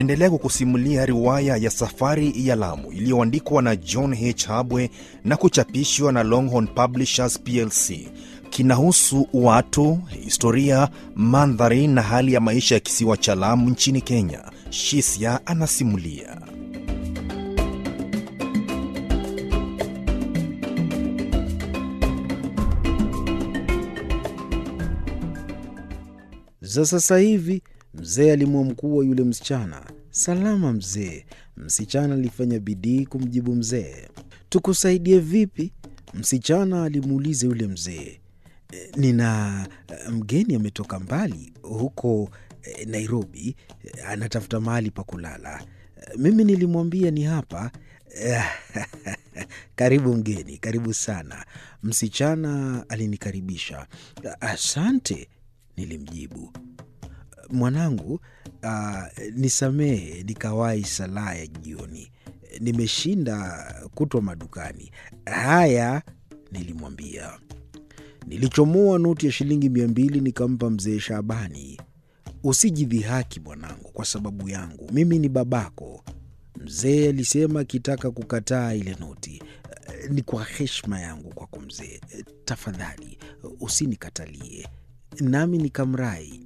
Endelea kukusimulia riwaya ya Safari ya Lamu iliyoandikwa na John H. Habwe na kuchapishwa na Longhorn Publishers plc. Kinahusu watu, historia, mandhari na hali ya maisha ya kisiwa cha Lamu nchini Kenya. Shisia anasimulia. za sasa hivi. Mzee alimwamkua yule msichana. Salama mzee. Msichana alifanya bidii kumjibu mzee. Tukusaidie vipi? Msichana alimuuliza yule mzee. "E, Nina e, mgeni ametoka mbali huko e, Nairobi, e, anatafuta mahali pa kulala. E, Mimi nilimwambia ni hapa. Karibu mgeni, karibu sana. Msichana alinikaribisha. Asante, nilimjibu. Mwanangu, uh, nisamehe nikawahi salaa ya jioni. Nimeshinda kutwa madukani. Haya, nilimwambia. Nilichomoa noti ya shilingi mia mbili nikampa mzee Shabani. Usijidhihaki mwanangu kwa sababu yangu, mimi ni babako. Mzee alisema akitaka kukataa ile noti. Ni kwa heshima yangu kwako mzee, tafadhali usinikatalie. Nami nikamrai.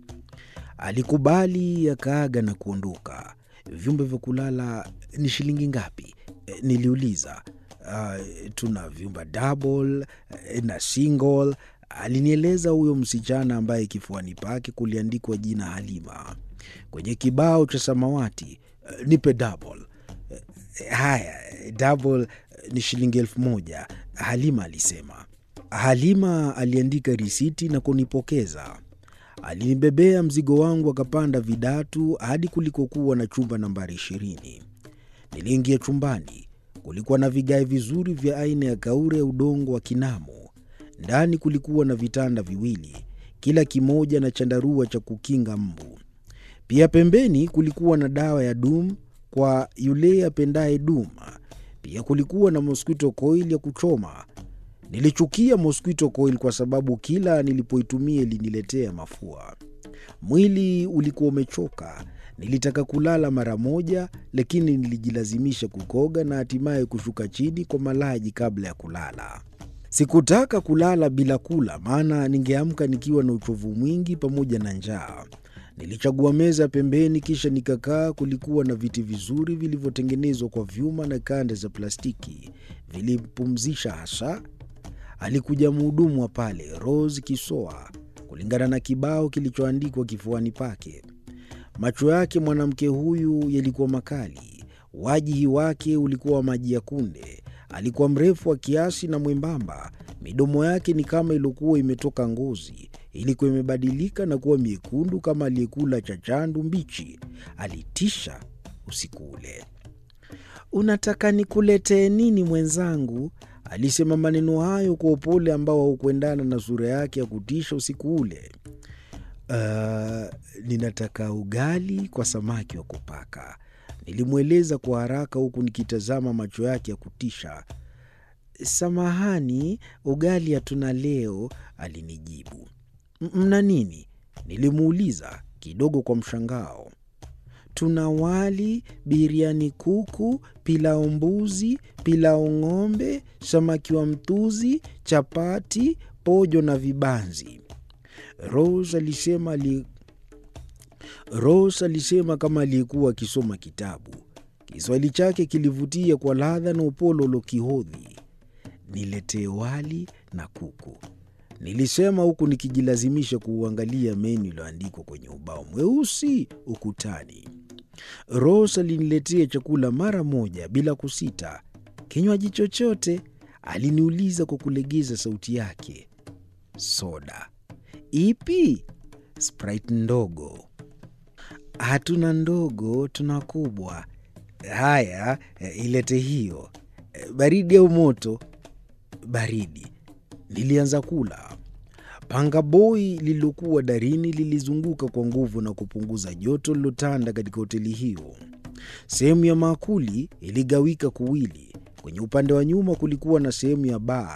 Alikubali, akaaga na kuondoka. Vyumba vya kulala ni shilingi ngapi? E, Niliuliza. Uh, tuna vyumba double eh, na single, alinieleza huyo msichana ambaye kifuani pake kuliandikwa jina Halima kwenye kibao cha samawati. Eh, Nipe double. Eh, Haya, double eh, ni shilingi elfu moja, Halima alisema. Halima aliandika risiti na kunipokeza. Alinibebea mzigo wangu akapanda vidatu hadi kulikokuwa na chumba nambari ishirini. Niliingia chumbani. Kulikuwa na vigae vizuri vya aina ya kaure ya udongo wa Kinamo. Ndani kulikuwa na vitanda viwili, kila kimoja na chandarua cha kukinga mbu. Pia pembeni kulikuwa na dawa ya dum kwa yule apendaye dum. Pia kulikuwa na mosquito coil ya kuchoma. Nilichukia mosquito coil kwa sababu kila nilipoitumia iliniletea mafua. Mwili ulikuwa umechoka. Nilitaka kulala mara moja, lakini nilijilazimisha kukoga na hatimaye kushuka chini kwa malaji kabla ya kulala. Sikutaka kulala bila kula, maana ningeamka nikiwa na uchovu mwingi pamoja na njaa. Nilichagua meza pembeni, kisha nikakaa. Kulikuwa na viti vizuri vilivyotengenezwa kwa vyuma na kanda za plastiki, vilipumzisha hasa. Alikuja mhudumu wa pale, Rose Kisoa, kulingana na kibao kilichoandikwa kifuani pake. Macho yake mwanamke huyu yalikuwa makali, wajihi wake ulikuwa wa maji ya kunde. Alikuwa mrefu wa kiasi na mwembamba. Midomo yake ni kama iliokuwa imetoka ngozi, ilikuwa imebadilika na kuwa miekundu kama aliyekula chachandu mbichi. Alitisha usiku ule. Unataka nikuletee nini mwenzangu? Alisema maneno hayo kwa upole ambao haukuendana na sura yake ya kutisha usiku ule. Uh, ninataka ugali kwa samaki wa kupaka, nilimweleza kwa haraka huku nikitazama macho yake ya kutisha. Samahani, ugali hatuna leo, alinijibu. "M- Mna nini? Nilimuuliza kidogo kwa mshangao. Tuna wali, biriani kuku, pilau mbuzi, pilau ng'ombe, samaki wa mtuzi, chapati, pojo na vibanzi. Rose alisema ali... Rose alisema kama aliyekuwa akisoma kitabu. Kiswahili chake kilivutia kwa ladha na upole ulokihodhi. Niletee wali na kuku, nilisema huku nikijilazimisha kuuangalia menu iliyoandikwa kwenye ubao mweusi ukutani. Rose aliniletea chakula mara moja bila kusita. Kinywaji chochote? Aliniuliza kwa kulegeza sauti yake. Soda ipi? Sprite ndogo. Hatuna ndogo, tuna kubwa. Haya, eh, ilete hiyo. Eh, Baridi au moto? Baridi. Nilianza kula. Panga boi lililokuwa darini lilizunguka kwa nguvu na kupunguza joto lilotanda katika hoteli hiyo. Sehemu ya maakuli iligawika kuwili. Kwenye upande wa nyuma kulikuwa na sehemu ya baa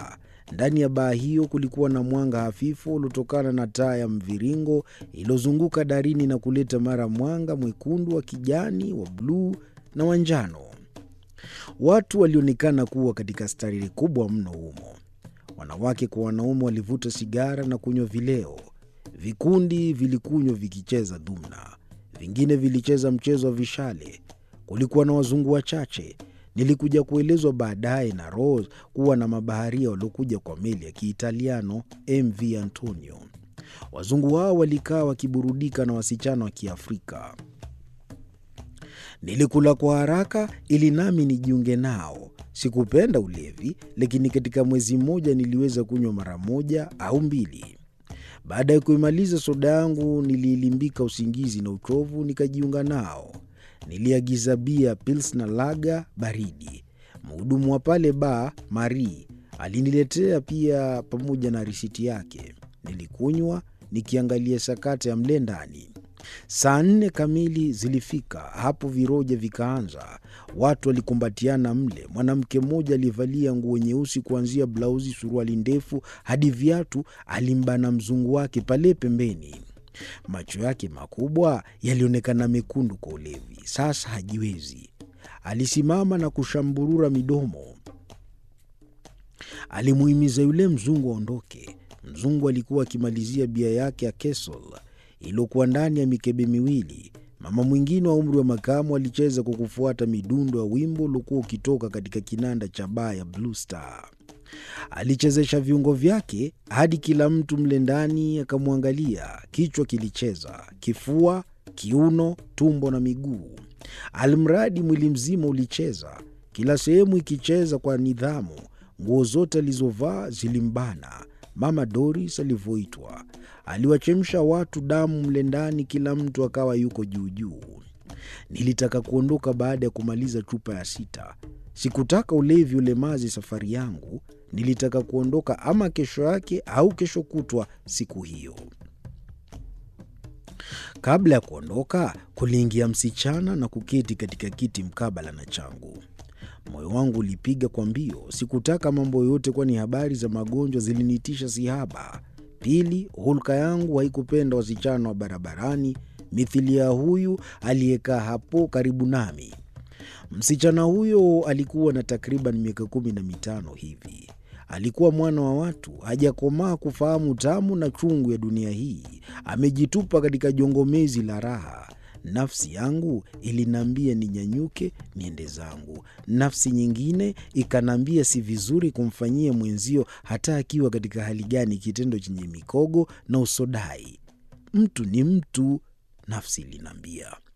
Ndani ya baa hiyo kulikuwa na mwanga hafifu uliotokana na taa ya mviringo iliyozunguka darini na kuleta mara mwanga mwekundu, wa kijani, wa bluu na wa njano. Watu walionekana kuwa katika starehe kubwa mno humo. Wanawake kwa wanaume walivuta sigara na kunywa vileo. Vikundi vilikunywa vikicheza dhumna, vingine vilicheza mchezo wa vishale. Kulikuwa na wazungu wachache. Nilikuja kuelezwa baadaye na Rose kuwa na mabaharia waliokuja kwa meli ya Kiitaliano MV Antonio. Wazungu hao walikaa wakiburudika na wasichana wa Kiafrika. Nilikula kwa haraka ili nami nijiunge nao. Sikupenda ulevi, lakini katika mwezi mmoja niliweza kunywa mara moja au mbili. Baada ya kuimaliza soda yangu, niliilimbika usingizi na uchovu, nikajiunga nao. Niliagiza bia Pilsner lager baridi. Mhudumu wa pale baa Marie aliniletea pia pamoja na risiti yake. Nilikunywa nikiangalia sakata ya mle ndani. Saa nne kamili zilifika, hapo viroja vikaanza. Watu walikumbatiana mle. Mwanamke mmoja aliyevalia nguo nyeusi kuanzia blauzi, suruali ndefu hadi viatu, alimbana mzungu wake pale pembeni. Macho yake makubwa yalionekana mekundu kwa ulevi. Sasa hajiwezi. Alisimama na kushamburura midomo. Alimuhimiza yule mzungu aondoke. Mzungu alikuwa akimalizia bia yake ya Kesol iliyokuwa ndani ya mikebe miwili. Mama mwingine wa umri wa makamu alicheza kwa kufuata midundo ya wimbo uliokuwa ukitoka katika kinanda cha baa ya Blue Star. Alichezesha viungo vyake hadi kila mtu mle ndani akamwangalia. Kichwa kilicheza, kifua, kiuno, tumbo na miguu, almradi mwili mzima ulicheza, kila sehemu ikicheza kwa nidhamu. Nguo zote alizovaa zilimbana. Mama Doris alivyoitwa aliwachemsha watu damu mle ndani, kila mtu akawa yuko juujuu. Nilitaka kuondoka baada ya kumaliza chupa ya sita. Sikutaka ulevi ulemazi safari yangu. Nilitaka kuondoka ama kesho yake au kesho kutwa siku hiyo. Kabla ya kuondoka, kuliingia msichana na kuketi katika kiti mkabala na changu. Moyo wangu ulipiga kwa mbio. Sikutaka mambo yoyote, kwani habari za magonjwa zilinitisha sihaba. Pili, hulka yangu haikupenda wasichana wa barabarani mithili ya huyu aliyekaa hapo karibu nami. Msichana huyo alikuwa na takriban miaka kumi na mitano hivi. Alikuwa mwana wa watu, hajakomaa kufahamu tamu na chungu ya dunia hii. Amejitupa katika jongomezi la raha. Nafsi yangu iliniambia ninyanyuke niende zangu. Nafsi nyingine ikaniambia si vizuri kumfanyia mwenzio hata akiwa katika hali gani, kitendo chenye mikogo na usodai. Mtu ni mtu, nafsi iliniambia.